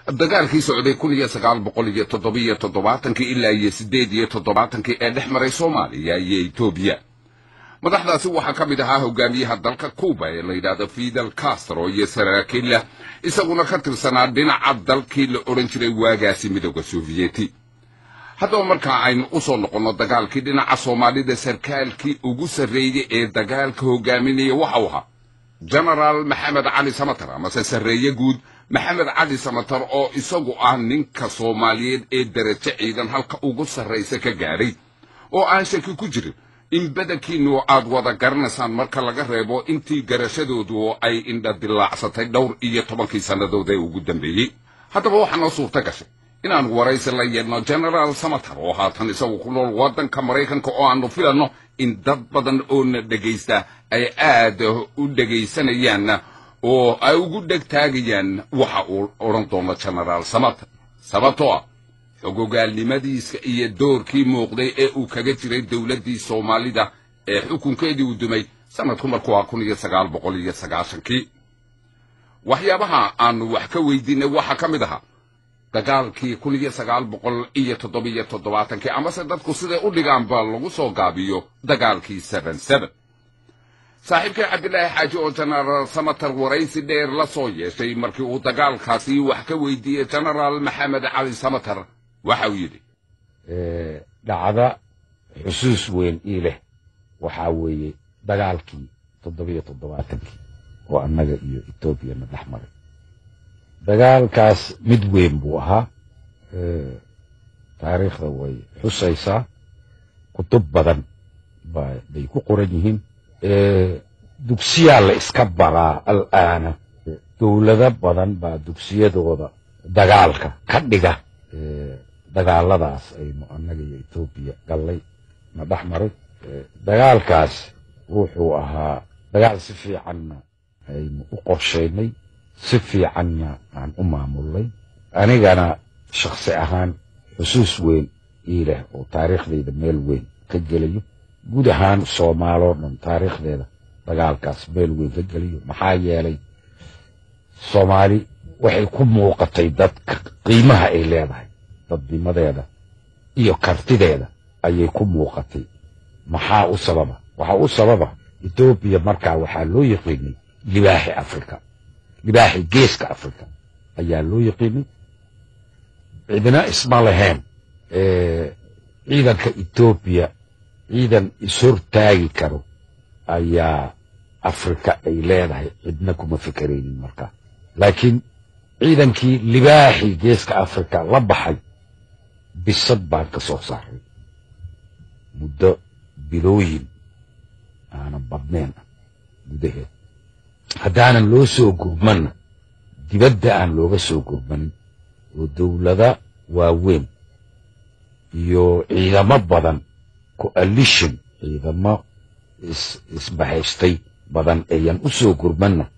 dagaalkii socday kun iyo sagaal boqol iyo toddobiyo toddobaatankii ilaa iyo siddeed iyo toddobaatankii ee dhex maray soomaaliya iyo etoobiya madaxdaasi waxaa ka mid ahaa hogaamiyaha dalka cuuba ee la yidhaahdo fidel castro iyo saraakiilla isaguna ka tirsanaa dhinaca dalkii la odhan jiray waagaasi midooda sofiyeeti haddaba markaa aynu u soo noqonno dagaalkii dhinaca soomaalida sarkaalkii ugu sarreeyey ee dagaalka hogaaminaya waxau ahaa genaraal maxamed cali samatar amase sarreeye guud maxamed cali samatar oo isagu ah ninka soomaaliyeed ee derajo ciidan halka ugu sarraysa ka gaadhay oo aan shaki ku jirin in badankiinnu aad wada garanaysaan marka laga reebo intii garashadoodu ay indha dilaacsatay dhowr iyo tobankii sannadood ee ugu dambeeyey haddaba waxaa noo suurta gashay inaan waraysi la yeedno genaraal samatar oo haatan isagu ku nool waddanka maraykanka oo aanu filanno in dad badan oo na dhegaysta ay aad u dhegaysanayaan oo ay ugu dhegtaagayaan waxa uu odhan doono genaraal samatar sababtoo ah xogogaalnimadiisa iyo doorkii muuqday ee uu kaga jiray dowladdii soomaalida ee xukunkeedii uu dumay sannadku markuu ah kun iyo sagaal boqol iyo sagaashankii waxyaabaha aanu wax ka weydiinay waxaa ka mid ahaa dagaalkii kun iyo sagaal boqol iyo toddobiyo toddobaatankii amase dadku siday u dhigaanba lagu soo gaabiyo dagaalkii seben seben saaxiibkii cabdilaahi xaaji oo genaraal samatar waraysi dheer la soo yeeshay markii uu dagaalkaasi wax ka weydiiyey genaraal maxamed cali samatar waxa uu yidhi dhacda xusuus weyn ii leh waxaa weeye dagaalkii toddobiyo toddobaatankii oo annaga iyo etoobiyana dhex maray dagaalkaas mid weyn buu ahaa taariikhda way xusaysaa kutub badan bay ku qoran yihiin dugsiyaa la iska baraa al'aana dowlado badan baa dugsiyadooda dagaalka ka dhiga dagaaladaas aynu annaga iyo etoobiya gallay na dhex maray dagaalkaas wuxuu ahaa dagaal si fiicanna aynu u qorshaynay si fiicanna aan u maamulnay anigana shakhsi ahaan xusuus weyn ii leh oo taariikhdayda meel weyn ka gelayo guud ahaan soomaaloo dhan taariikhdeeda dagaalkaas meel weyn ka geliyo maxaa yeelay soomaali waxay ku muuqatay dadka qiimaha ay leedahay dadnimadeeda iyo kartideeda ayay ku muuqatay maxaa u sababa waxaa u sababa etoobiya markaa waxaa loo yaqiinay libaaxi afrika libaaxi geeska afrika ayaa loo yaqiinay cidina isma lahayn ciidanka etoobiya ciidan ishortaagi karo ayaa afrika ay leedahay cidna kuma fikeraynin markaa laakiin ciidankii libaaxii geeska afrika la baxay bisad baan ka soo saaray muddo bilooyin aanan badnayn ah gudaheed haddaanan loo soo gurmanna dibadda aan looga soo gurmanin oo dowlada waaweyn iyo ciidamo badan coalition ciidamo isbahaystay badan ayan u soo gurmanna